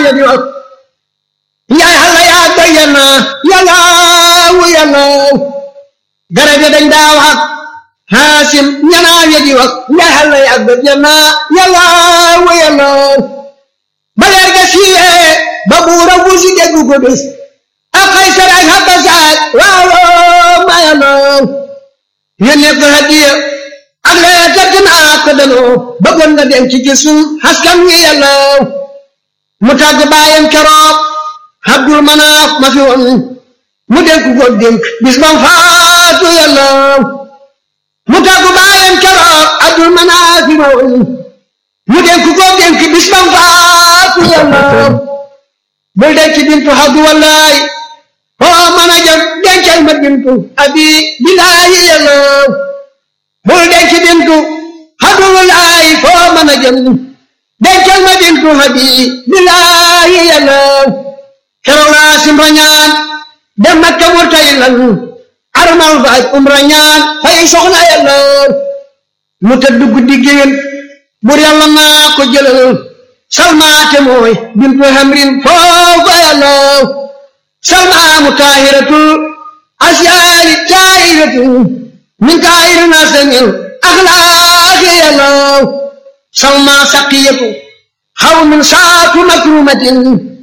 ya di wax yaay xale yaa bayyana yàllaawu yàllaaw garab ya dañ daa wax xaasim ñanaaw ya di wax yaay xale yaa bayyana yàllaawu yàllaaw ba leer ga siiyee ba buura wusi déggu ko bis ak Kaysar ak Habasat waaw ma yàllaaw yónnee ko hadiya ak leer tëdd naa ko danoo bëggoon nga dem ci gisul askan wi yàllaaw mu tàgg baayam keroog Abdul Manaaf ma fi woon mu dénk ko dénk bis bam faatu yàllaaw mu tàgg baayam keroog Abdul Manaaf fi ma woon mu dénk ko dénk bis bam faatu yàllaaw bul denc bintu Abdu wallaay foo mën a jëm dencal ma bintu abi bilaayi yàllaaw bul denc bintu Abdu wallaay foo mën a jëm dencal ma bintu abi bilaayi yàllaaw keroog laa simra ñaan dem Makka murtay lan armal faaj umra ñaan fay soxna yàllaaw mu tëdd guddi géwél bur yàlla naa ko jëlal salmaate mooy bintu hamrin foofa yàllaaw salmaamu taahiratul asyaari taahiratul min kaayir nasamil axlaaqi yàllaaw salma saqiyatu xaw min saatu makrumatin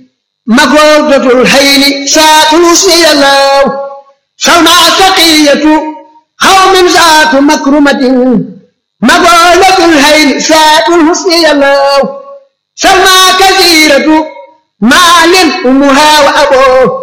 مقولة الحيل ساق الحسن يلاو سلمى سقية قوم ذات مكرمة مقولة الحيل ساق الحسن يلاو سلمى كثيرة مال أمها وأبوه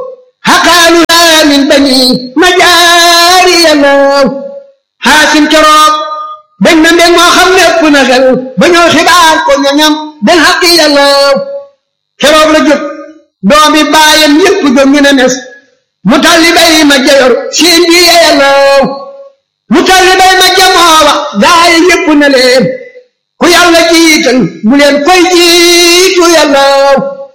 هقالها من بني مجاري يلاو حاسم كراب بن من ما خمنا كنغل بنو خبار كنغم بالحق يلاو كراب لجب doomi baayam yépp jóg ñu ne nes mu talli bay ma jayor siin bi yeyalaw mu talli bay ma jamoowa gaay yépp ne leen ku yàlla jiital bu leen koy jiitu yàllaw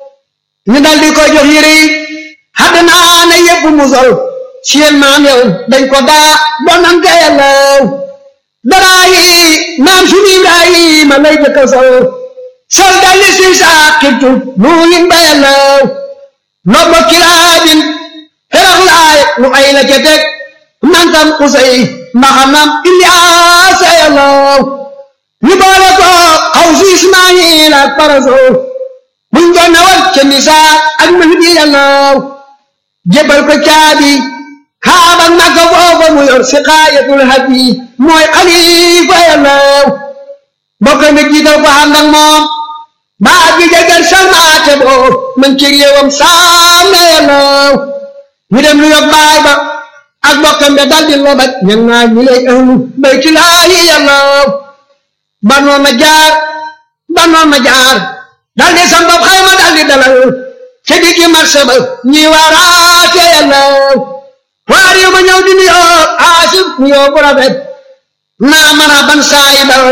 ñu dal di ko jox yére yi xadd naa ne yépp mu sol seen maam yow dañ ko daa donante yàllaw daraa yi maam sunu Ibrahima lay jëkka sol sol dalli si saaqibtu nuuyin ba yàllaw nobbo kilaabin xerax laay nu ay la ca teg nantam usay mbaxanam ilyaasa yàllaw ñu boole ko xaw si ismaayil ak paraso buñ ko nawal ca nisaa ak mahdi yàllaw jébal ko caabi kaabak makka foofa mu yor si xaayatul hadi mooy xalifa yàllaw bokk mi jiital ko ànd ak moom baa bi jagar salmaate boo man ci réewam saam na yàllaw ñu dem lu yóbbu baay ba ak bokkam be dal di lobat ñan naa ñi lay ahlu bayti laahi yàllaw banoon ma jaar banoon ma jaar dal di sambab xayma dal di dalal ca diggi marché ba ñi waaraate yàllaw waar yu ma ñëw di nuyoo aasif nuyoo bu rafet naa mën a ban saayi dal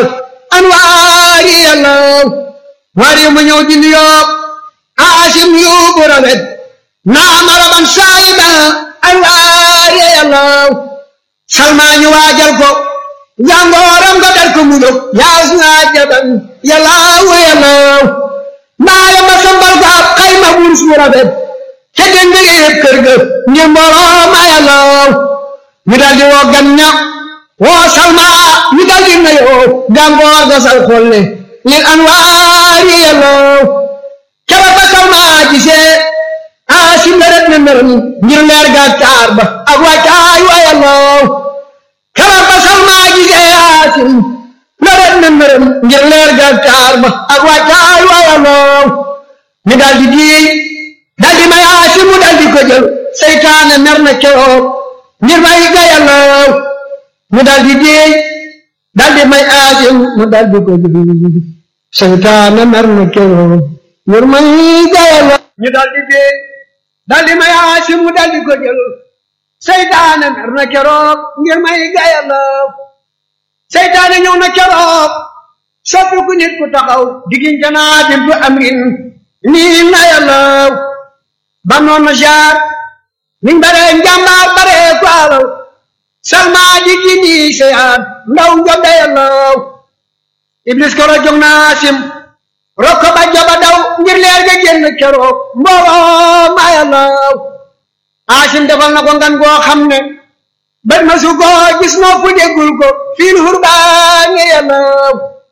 anwaari yàllaw waar yu ma ñëw di nuyoo aasim yu bu rafet naa mara ban saayi dal anwaari yàllaw salmaa ñu waajal ko jàngooram nga dar ko mu jóg yaas naa jaban yàllaaw yàllaaw mbaaya ma sambal ko ab xayma wurus bu rafet ca dënd yëpp kër ga ngir mbooloo ma yàllaaw ñu dal di woo gan ña woo salma ñu dal di nayoo gàngoor ga sal xolle lil anwaari yàllaaw kala ba salma gisee aasim la ret na meram ngir leer ga taar ba ak wàccaay wa yàllaaw kala ba salma gisee aasim la ret na meram ngir leer ga taar ba ak wàccaay wa yàllaaw ñu dal di diiy dal di may aasim mu dal di ko jël seytaane mer na keroog ngir may ga yàllaaw mu dal di diiy dal di may aasim mu dal di ko jël seytaane mer na keroog ngir may ga yàllaaw ñu dal di diiy dal di may aasim mu dal di ko jël seytaane mer na keroog ngir may ga yàllaaw seytaane ñëw na keroog soppi ku nit ku taxaw diggante naa bintu amrin nii na yàllaaw ba noon na jaar niñ bare njàmbaar bare ko alaw salma di gi nii seyaat ndaw njobde yàllaaw iblis koro jog naa sim rokko ba joba daw ngir leer ga génn keroog mbooloo ma yàllaw Haasim defal na ko ngan goo xam ne bët ma su ko gis noo fu déggul ko fiil hurbaani yàllaw